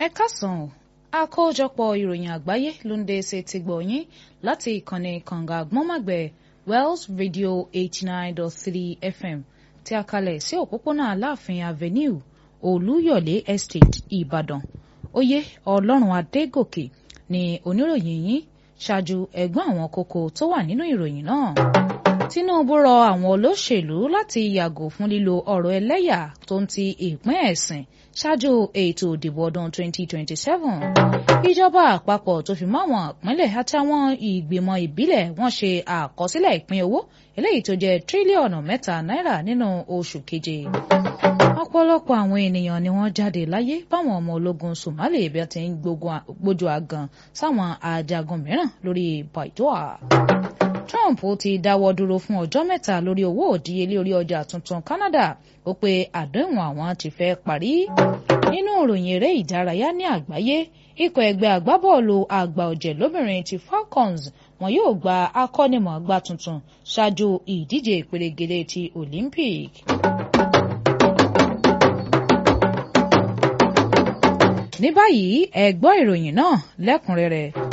ẹ káàsán o àkójọpọ̀ ìròyìn àgbáyé ló ń dé ṣe ti gbọ̀ yín láti ìkànnì kànga àgbọ́nmàgbẹ̀ Wells Radio eighty nine dot three FM tí a kalẹ̀ sí òpópónà Aláàfin Avenue Olúyọ̀lé Estate Ìbàdàn oyè Ọlọ́run Adégòkè ni oníròyìn yín ṣáájú ẹ̀gbọ́n àwọn kókó tó wà nínú ìròyìn náà. Tinubu rọ àwọn olóṣèlú láti yàgò fún lílo ọ̀rọ̀ ẹlẹ́yà tó ń ti ìpín ẹ̀sìn ṣáájú ètò ìdìbò ọdún 2027. Ìjọba àpapọ̀ tó fi mọ́ àwọn ìpínlẹ̀ àtàwọn ìgbìmọ̀ ìbílẹ̀ wọ́n ṣe àkọsílẹ̀ ìpín owó eléyìí tó jẹ́ tírílíọ̀nù mẹ́ta náírà nínú oṣù keje. Ọ̀pọ̀lọpọ̀ àwọn ènìyàn ni wọ́n jáde láyé báwọn ọmọ ológun Somali bí wọ́n ti ń gbójú àgàn sáwọn ajagun mìíràn lórí Baidoa. Trump ti dáwọ́ dúró fún ọjọ́ mẹ́ta lórí owó òdíyelé orí ọjà tuntun Canada ó pé àdéhùn àwọn ti fẹ́ parí. nínú ìròyìn eré ìdárayá ní àgbáyé ikọ̀ ẹgbẹ́ agbábọ́ọ̀lù àgbà ọ̀jẹ̀ lóbìnrin ti Falcons wọn yóò gba akọ́nimọ̀ọ́gbá tuntun ṣáájú ìdíje ìpèrègèdè ti Olympic. ní báyìí ẹ gbọ́ ìròyìn náà lẹ́kùnrẹ́rẹ́